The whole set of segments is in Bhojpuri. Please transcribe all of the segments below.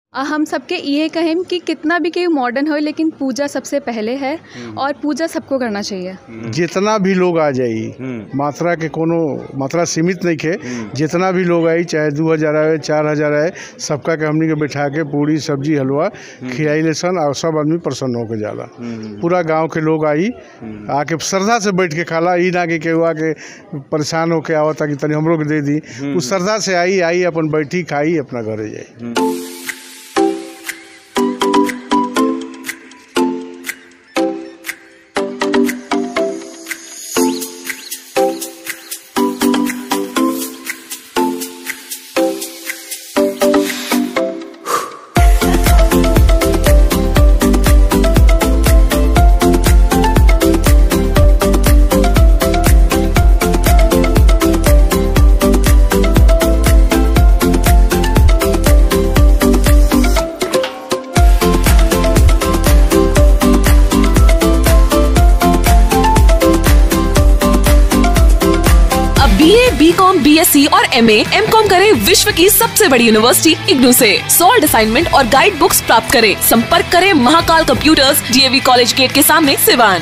आ, हम सबके इहे कहेम कि कितना भी केहू मॉडर्न हो लेकिन पूजा सबसे पहले है और पूजा सबको करना चाहिए जितना भी लोग आ जाई हम्म। मात्रा के कोनो मात्रा सीमित नहीं खे जितना भी लोग आई चाहे दू हजार आए चार हजार आए सबका के हमनी के बैठा के पूरी सब्जी हलवा खियाई सन और सब आदमी प्रसन्न होके जाला पूरा गांव के लोग आई आके श्रद्धा से बैठ के खाला ई ना कि केहू आके परेशान होके आवता कि तनी हमरो के दे दी उ श्रद्धा से आई आई अपन बैठी खाई अपना घरे जाई अब B A B com B S C और एम एम कॉम करे विश्व की सबसे बड़ी यूनिवर्सिटी इग्नू से सॉल्ड असाइनमेंट और गाइड बुक्स प्राप्त करें संपर्क करें Mahakal computers DAV college gate के सामने सिवान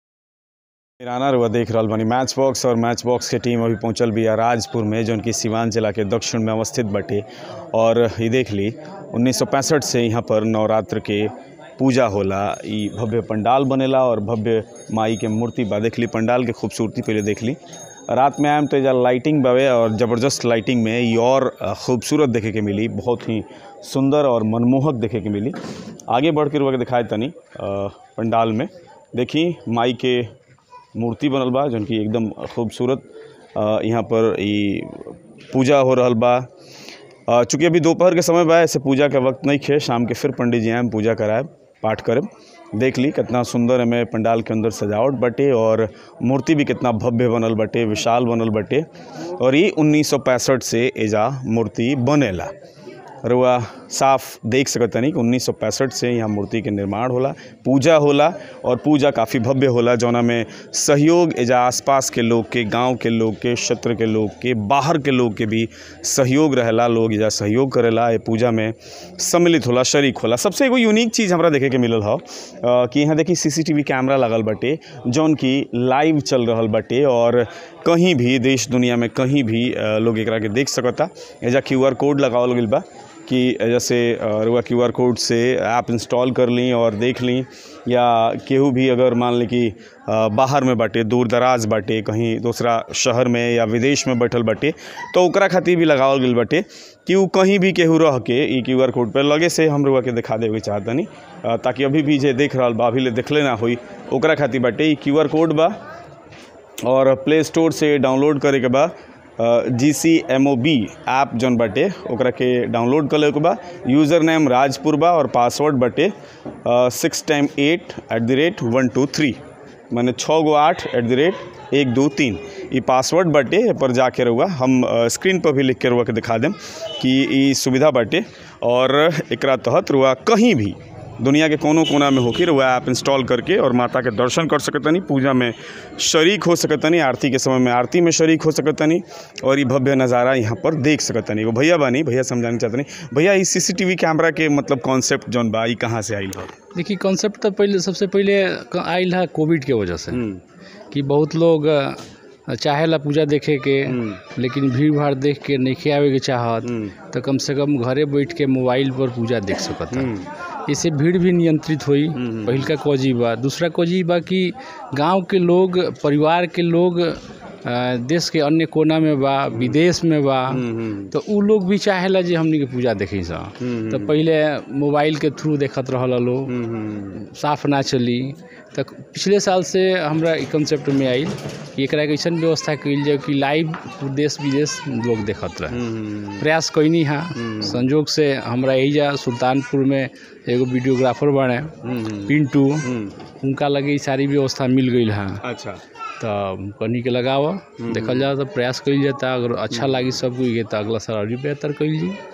किराना रुआ देख रहल बानी मैच बॉक्स और मैच बॉक्स के टीम अभी पहुंचल बिया राजपुर में जौन की सिवान जिला के दक्षिण में अवस्थित बाटे और ये देख ली 1965 से यहाँ पर नवरात्र के पूजा होला ई भव्य पंडाल बनेला और भव्य माई के मूर्ति बा देख ली पंडाल के खूबसूरती पहले देख ली रात में आएम तो एजा लाइटिंग बावे और ज़बरदस्त लाइटिंग में ये और अ, खूबसूरत देखे के मिली बहुत ही सुंदर और मनमोहक देखे के मिली आगे बढ़ के रुआ के दिखाए तनी अ, पंडाल में देखी माई के मूर्ति बनल बा जौन की एकदम खूबसूरत अ, यहाँ पर ई पूजा हो रहल बा अ, चूँकि अभी दोपहर के समय बा ऐसे पूजा के वक्त नहीं खे शाम के फिर पंडित जी आएम पूजा कराए पाठ करब देख ली कितना सुंदर एमे पंडाल के अंदर सजावट बटे और मूर्ति भी कितना भव्य बनल बटे विशाल बनल बटे और ये 1965 से एजा मूर्ति बनेला रुआ साफ देख सकतनी कि 1965 से यहाँ मूर्ति के निर्माण होला पूजा होला और पूजा काफ़ी भव्य होला जौना में सहयोग एजा आसपास के लोग के गांव के लोग के क्षेत्र के लोग के बाहर के लोग के भी सहयोग रहेला लोग एजा सहयोग करेला ये पूजा में सम्मिलित होला शरीक होला सबसे एगो यूनिक चीज़ हमरा देखे के मिलल ह अ, कि यहाँ देखी सीसीटीवी कैमरा लगल बाटे जौन की लाइव चल रहल बाटे और कहीं भी देश दुनिया में कहीं भी अ, लोग एकरा के देख सकता एजा क्यू आर कोड लगावल गइल बा कि जैसे रुआ क्यू आर कोड से ऐप इंस्टॉल कर ली और देख ली या केहू भी अगर मान ली कि अ, बाहर में बाटे दूर दराज बाटे कहीं दूसरा शहर में या विदेश में बैठल बाटे तो ओकरा खातिर भी लगावल गइल बाटे कि उ कहीं भी केहू रह के ई क्यू आर कोड पर लगे से हम रुआ के दिखा देवे के चाहतनी अ, ताकि अभी भी जे देख रहल बा अभी ले देखले ना होई ओकरा खातिर बाटे ई क्यू आर कोड बा और प्ले स्टोर से डाउनलोड करे के बा G C M O B app जौन बाटे ओकरा के डाउनलोड कर लेके बा यूज़र नेम राजपुर बा और पासवर्ड बाटे six time eight at the rate one two three माने छः गो आठ एट द रेट एक दो तीन ई पासवर्ड बाटे ए पर जाके रहुआ हम अ, स्क्रीन पर भी लिख के रहुआ के दिखा देम कि ई सुविधा बाटे और एकरा तहत रुआ कहीं भी दुनिया के कोनो कोना में होके वह ऐप इंस्टॉल करके और माता के दर्शन कर सकतनी पूजा में शरीक हो सकतनी आरती के समय में आरती में शरीक हो सकतनी और ये भव्य नज़ारा यहाँ पर देख सकतनी एगो भैया बानी भैया समझाना चाहतनी भैया ई सीसीटीवी कैमरा के मतलब कॉन्सेप्ट जौन बा ई कहाँ से आइल हो देखिए कॉन्सेप्ट तो पहले सबसे पहले क- आइल है कोविड के वजह से कि बहुत लोग अ, चाहेला पूजा देखे के लेकिन भीड़ भाड़ देख के नहीं आवे के चाहत तो कम से कम घरे बैठ के मोबाइल पर पूजा देख सकत है इससे भीड़ भी नियंत्रित हुई पहिल का कोजी बा दूसरा कोजी बा कि गांव के लोग परिवार के लोग अ, देश के अन्य कोना में बा विदेश में बा तो उ लोग भी चाहेला जे हमनी के पूजा देखी सा तो पहले मोबाइल के थ्रू देखत रहल लोग साफ ना चली तो पिछले साल से हमरा ई कंसेप्ट में आइल कि एकरा के ऐसन व्यवस्था कइल जाए कि लाइव देश विदेश लोग देखत रहे प्रयास कैनी है संजोग से हमरा एजा सुल्तानपुर में एगो वीडियोग्राफर बने पिंटू उनका लगे ई सारी व्यवस्था मिल गई है अच्छा तो कनी के लगाव देखल जाए तो प्रयास कइल जाता अगर अच्छा लागी सब कोई के तो अगला साल और भी बेहतर कइल जी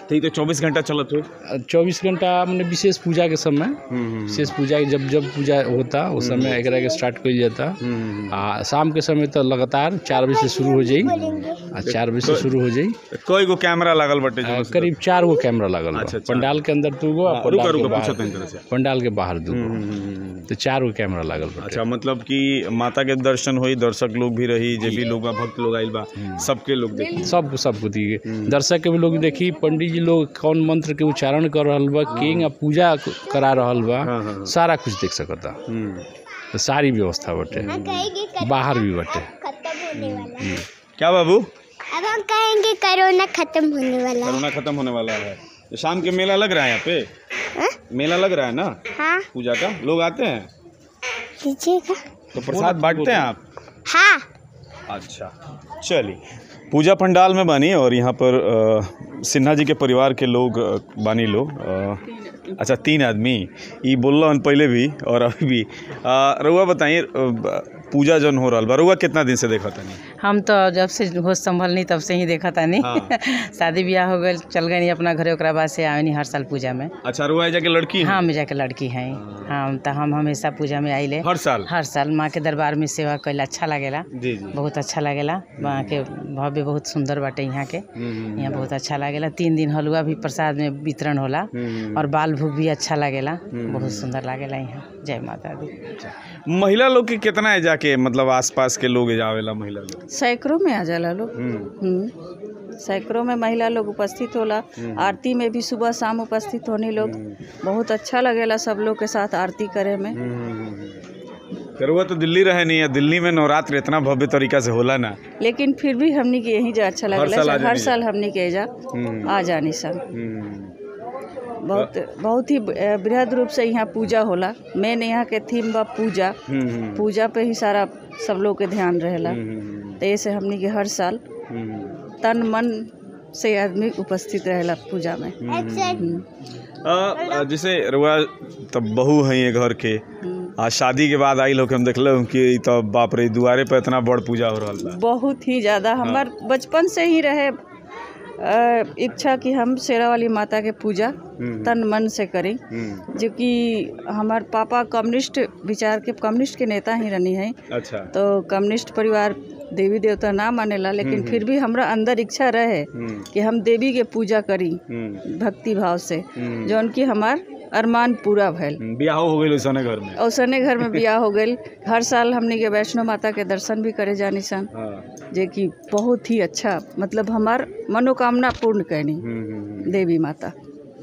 तो ये तो चौबीस घंटा चलत हो चौबीस घंटा मैंने विशेष पूजा के समय विशेष पूजा के जब जब पूजा होता उस समय एकरा के स्टार्ट कइल जाता आ शाम के समय तो लगातार चार बजे से शुरू हो जाई आ चार बजे से शुरू हो जाई कई गो कैमरा लागल बटे आ, करीब चार गो कैमरा लगल बा अच्छा, चार। पंडाल के अंदर दू गो आ हाँ, रुका पंडाल के रुका बाहर पूछत तरह से पंडाल के बाहर दू गो तो चार गो कैमरा लगल बा अच्छा मतलब कि माता के दर्शन होई दर्शक लोग भी रही जे भी लोग बा भक्त लोग आइल बा सबके लोग देखी सब सब बुद्धि दर्शक के भी लोग देखी पंडित जी लोग कौन मंत्र के उच्चारण कर रहल बा किंग पूजा करा रहल बा हाँ, हाँ। सारा कुछ देख सकता हम्म। तो सारी व्यवस्था बटे बाहर भी बटे खत्म होने वाला क्या बाबू अब हम कहेंगे कोरोना खत्म होने वाला है कोरोना खत्म होने वाला है तो शाम के मेला लग रहा है यहाँ पे मेला लग रहा है ना हाँ पूजा का लोग आते हैं लीजिएगा तो प्रसाद बांटते हैं आप हाँ अच्छा चलिए पूजा पंडाल में बानी और यहाँ पर अ, सिन्हा जी के परिवार के लोग अ, बानी लो अ, अच्छा तीन आदमी ये बोल रहा पहले भी और अभी भी अ, रउआ बताइए अ, पूजा जन हो रहा बा रउआ कितना दिन से देखा तनी हम तो जब से होश संभल नहीं तब से ही देखा था नहीं हाँ। शादी ब्याह हो गए चल गए नहीं अपना घरे ओकरा बाद से आवे नहीं हर साल पूजा में अच्छा रउआ जाके लड़की हैं? हाँ मेजा के लड़की हैं हाँ तो हम हमेशा पूजा में आइले हर साल हर साल माँ के दरबार में सेवा कैल अच्छा लगेला जी जी बहुत अच्छा लगेला वहाँ के भव्य बहुत सुंदर बाटे यहाँ के हम्म, यहाँ बहुत अच्छा लगेला तीन दिन हलवा भी प्रसाद में वितरण होला हम्म। और बाल भोग भी अच्छा लगेला बहुत सुंदर लगेला यहाँ जय माता दी महिला लोग के कितना है जाके मतलब आसपास के लोग जावेला महिला लोग सैकड़ों में आ जाला लोग हम्म, हम्म। सैकड़ों में महिला लोग उपस्थित होला आरती में भी सुबह शाम उपस्थित होने लोग बहुत अच्छा लगेला सब लोग के साथ आरती करे में तो रउआ तो दिल्ली रहे नहीं है दिल्ली में नवरात्र इतना भव्य तरीका से होला ना लेकिन फिर भी हमनी के यहीं जा अच्छा साल आ लगेला जानी हर जा। साल हमनी के जा हम्म, आ जानी सन हम्म, बहुत बहुत ही अ, बृहद रूप से यहाँ पूजा होला मेन यहाँ के थीम बा पूजा हम्म, पूजा पे ही सारा सब लोग के ध्यान रहेला हम्म, तो ऐसे हमनी के हर साल हम्म, तन मन से आदमी उपस्थित रहेला पूजा में हम्म। अ, अ, जैसे रुआ तब बहू है ये घर के आ शादी के बाद आई लोग हम देखल कि तो बाप रे दुआरे पे इतना बड़ पूजा हो रहा बा बहुत ही ज़्यादा हमार बचपन से ही रहे अ, इच्छा कि हम शेरा वाली माता के पूजा तन मन से करें हम्म, जो कि हमार पापा कम्युनिस्ट विचार के कम्युनिस्ट के नेता ही रहनी है अच्छा तो कम्युनिस्ट परिवार देवी देवता ना मानेला लेकिन फिर भी हमरा अंदर इच्छा रहे हम्म, कि हम देवी के पूजा करी हम्म, भक्ति भाव से हम्म, जौन कि हमार अरमान पूरा भैल हम्म, बियाह हो गई उसने घर में औसने घर में बियाह हो गई हर साल हमने के वैष्णो माता के दर्शन भी करे जानी सन हाँ जे कि बहुत ही अच्छा मतलब हमार मनोकामना पूर्ण करनी हम्म, हम्म, हम्म। देवी माता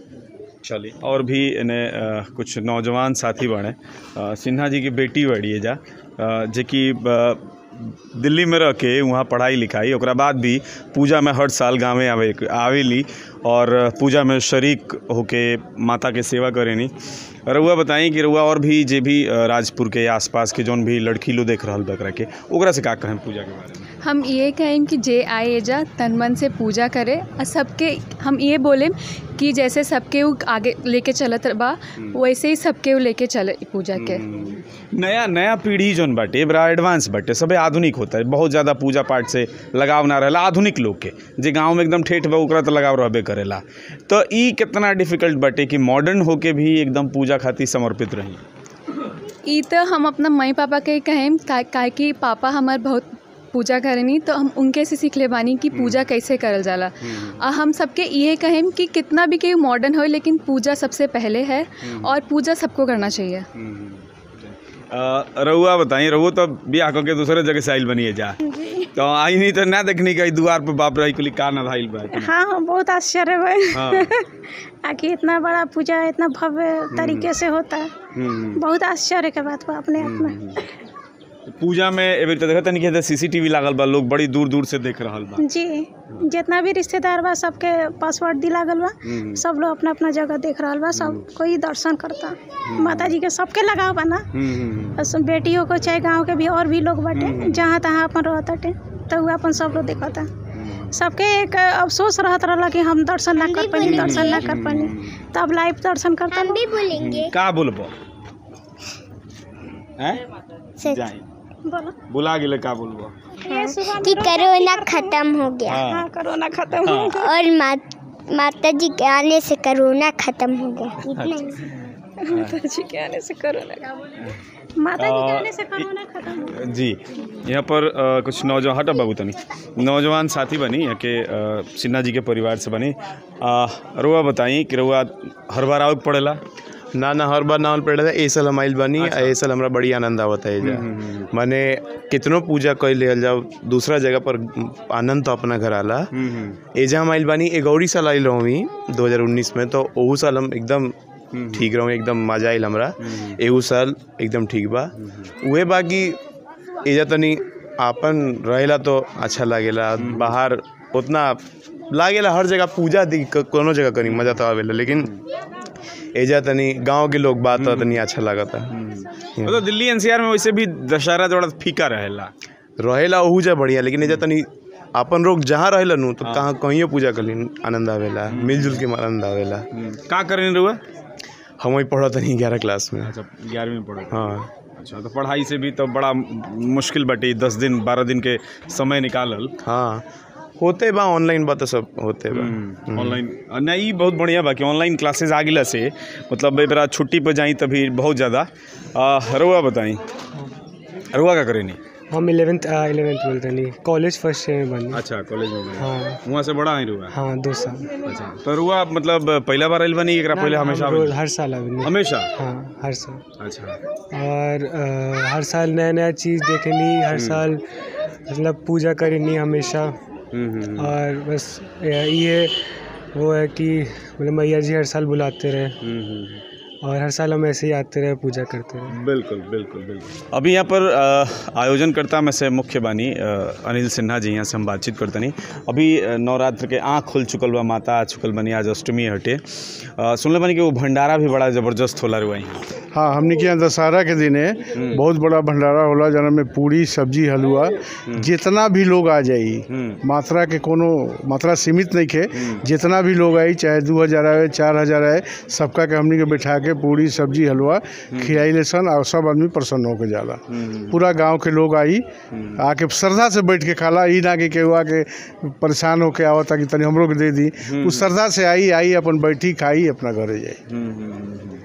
चलिए और भी इन्हें अ, कुछ नौजवान साथी बने अ, सिन्हा जी की बेटी बड़ी है जा अ, जे कि अ, दिल्ली में रह के वहाँ पढ़ाई लिखाई ओकरा बाद भी पूजा में हर साल गाँवे आवे आवेली और पूजा में शरीक होके माता के सेवा करेनी रउआ बताई कि रउआ और भी जे भी अ, राजपुर के आसपास के जौन भी लड़की लोग देख रहल बकरा के ओकरा से का कहें पूजा के बारे में हम ये कहें कि जे आए एजा तन मन से पूजा करे और सबके हम ये बोलें कि जैसे सबके उ आगे लेके चलत बा वैसे ही सबके उ लेके चले पूजा के नया नया पीढ़ी जौन बाटे बड़ा एडवांस बाटे सबे आधुनिक होता है बहुत ज़्यादा पूजा पाठ से लगाव ना रहेला आधुनिक लोग के जे गांव में एकदम ठेठ बा ओकरा तो लगाव रहबे करेला तो ई कितना डिफिकल्ट बाटे कि मॉडर्न होके भी एकदम पूजा खातिर समर्पित रही ई तो हम अपना मई पापा के ही कहें का, काहे कि पापा हमार बहुत पूजा करेनी तो हम उनके से सीख ले बानी कि पूजा कैसे करल जाला आ हम सबके ये कहें कि कितना भी कोई मॉडर्न हो लेकिन पूजा सबसे पहले है और पूजा सबको करना चाहिए अ, रउआ बताई रउआ तो बियाह करके दूसरे जगह से आइल बनिए जा तो आई नहीं तो ना देखनी कहीं द्वार पे बाप रही कुली का ना भाईल बा हाँ हाँ बहुत आश्चर्य भाई हाँ आखिर इतना बड़ा पूजा इतना भव्य तरीके से होता है हम्म, बहुत आश्चर्य के बात बा अपने आप में पूजा में एबे तो देखत नहीं कि सीसीटीवी लागल बा लोग बड़ी दूर दूर से देख रहल बा जी जितना भी रिश्तेदार बा सबके पासवर्ड दिला गल बा हम्म, सब लोग अपना अपना जगह देख रहल बा सब कोई दर्शन करता माता जी के सबके लगाव बा ना हम्म, हम्म, बस बेटियों को चाहे गांव के भी और भी लोग बाटे जहाँ तहाँ अपन रहताटे तो वो अपन सब लोग देखता सबके एक अफसोस रहत रहला कि हम दर्शन ना कर पानी दर्शन ना कर पानी तब लाइव दर्शन करता हम भी बोलेंगे का बोलबो हैं सच जाई बोलो बुला गेले का बोलबो ये सुबह कि कोरोना खत्म हो गया हाँ हाँ कोरोना खत्म हो गया और मात माता जी के आने से कोरोना खत्म हो गया इतना ही माता जी के आने से कोरोना माता जी के आने से कोरोना खत्म हो गया जी यहाँ पर अ, कुछ नौजवान हटा बाबू तनी नौजवान साथी बनी यहाँ के अ, सिन्हा जी के परिवार से बनी अ, रुआ बताई कि रुआ हर बार आउट पड़ेला ना ना हर बार ना आउल पड़े था ए साल हम आइल बानी आ ए साल हमरा बड़ी आनंद आवत है एजा माने कितनो पूजा कर लियल जाओ दूसरा जगह पर आनंद तो अपना घर आला एजा हम आइल बानी ए गौरी साल आइल रहूँ 2019 में तो ओहू साल हम एकदम ठीक रहूँ एकदम मजा आइल हमरा एहू साल एकदम ठीक बा उहे बाकी एजा तनी आपन रहेला तो अच्छा लागेला बाहर उतना लागेला हर जगह पूजा दी क- कोनो जगह करी मजा तो आवेला लेकिन एजा तनी गांव के लोग बात तो तनी अच्छा लागता मतलब दिल्ली एनसीआर में वैसे भी दशहरा थोड़ा फीका रहेला रहेला ओहू जा बढ़िया लेकिन एजा तनी अपन लोग जहाँ रहेला नु तो कहाँ कहीं पूजा कर आनंद आवेला मिलजुल के आनंद आवेला का करें रुआ हम वही पढ़ा तनी ग्यारह क्लास में अच्छा ग्यारहवीं में पढ़े हाँ अच्छा तो पढ़ाई से भी तो बड़ा मुश्किल बटी दस दिन बारह दिन के समय निकालल हाँ होते बा ऑनलाइन बा तो सब होते बा ऑनलाइन नहीं बहुत बढ़िया बा कि ऑनलाइन क्लासेस आ गिला से मतलब बेरा छुट्टी पर जाई तभी बहुत ज़्यादा रुआ बताई रुआ का करेनी हम इलेवेंथ इलेवेंथ ट्वेल्थ नहीं कॉलेज फर्स्ट ईयर में बनी अच्छा कॉलेज में बनी। हाँ वहाँ से बड़ा है रुआ हाँ दो साल अच्छा तो रुआ मतलब पहला बार आइल बनी एकरा पहले ना, हमेशा हम रोज आवेल? हर साल आवेनी हमेशा हाँ हर साल अच्छा और अ, हर साल नया नया चीज़ देखनी हर साल मतलब पूजा करनी हमेशा और बस ये ये वो है कि मतलब मैया जी हर साल बुलाते रहे और हर साल हम ऐसे ही आते रहे पूजा करते रहे बिल्कुल बिल्कुल बिल्कुल अभी यहाँ पर अ, आयोजनकर्ता में से मुख्य बानी अ, अनिल सिन्हा जी यहाँ से हम बातचीत करते नहीं अभी अ, नवरात्र के आँख खुल चुकल बा माता आ चुकल बनी आज अष्टमी हटे अ, सुनले बानी कि वो भंडारा भी बड़ा ज़बरदस्त होला रुआ यहाँ हाँ हमने के यहाँ दशहरा के दिने बहुत बड़ा भंडारा होला जना में पूरी सब्जी हलवा जितना भी लोग आ जाई मात्रा के कोनो मात्रा सीमित नहीं खे जितना भी लोग आई चाहे दू हजार आए चार हजार आए सबका के हमने के बैठा के पूरी सब्जी हलवा खियाई सन और सब आदमी प्रसन्न होके जाला पूरा गांव के लोग आई आके श्रद्धा से बैठ के खाला ई ना कि केहू आके परेशान होके आवता कि तनी हमरो के दे दी उ श्रद्धा से आई आई अपन बैठी खाई अपना घरे जाई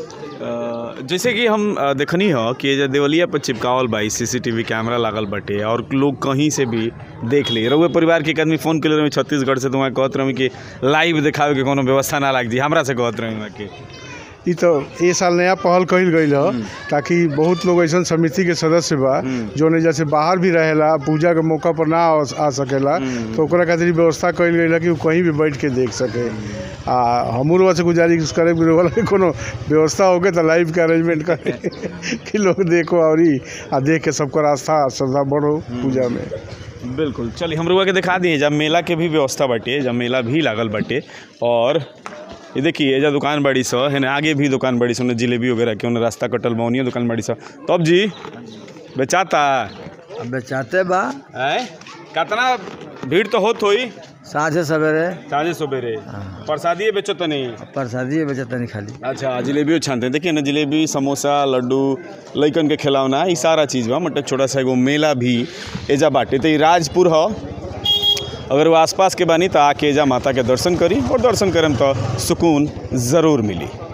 अ, जैसे कि हम अ, देखनी हो कि ये जो देवलिया पर चिपकावल बा सीसीटीवी कैमरा लागल बाटे और लोग कहीं से भी देख ली रउए परिवार के एक आदमी फोन कर रहे छत्तीसगढ़ से तो वहाँ कहत रही कि लाइव दिखावे के कोनो व्यवस्था ना लाग जी हमरा से कहत रही वहाँ के ई तो ए साल नया पहल कइल गईल ह ताकि बहुत लोग ऐसा समिति के सदस्य बा जो ने जैसे बाहर भी रहेला पूजा के मौका पर ना आ आ सकेला तो ओकरा खातिर व्यवस्था कइल गईल है कि उ कहीं भी बैठ के देख सके आ हमरो वहाँ से गुजारिश करे कि वाला के कोनो व्यवस्था होके तो लाइव के अरेंजमेंट करे कि लोग देखो और ई आ देख के सबकर आस्था श्रद्धा बढ़ो पूजा में बिल्कुल चलिए हम रुआ के दिखा दिए जब मेला के भी व्यवस्था बाटे जब मेला भी लागल बाटे और ये देखिए एजा दुकान बड़ी सा है आगे भी दुकान बड़ी सा जिलेबी वगैरह के उन्हें रास्ता कटल बा उन्हीं दुकान बड़ी सा तब जी बेचाता बेचाते बा है कितना भीड़ तो होत होई साझे सवेरे साझे सवेरे प्रसादी बेचो तो नहीं प्रसादी बेचते नहीं खाली अच्छा जलेबियो छानते हैं देखिए ना जलेबी समोसा लड्डू लइकन के खिलौना ई सारा चीज़ बा मतलब छोटा सा एगो मेला भी एजा बाटे तो ई राजपुर ह अगर वो आसपास के बानी तो आके एजा माता के दर्शन करी और दर्शन करम तो सुकून ज़रूर मिली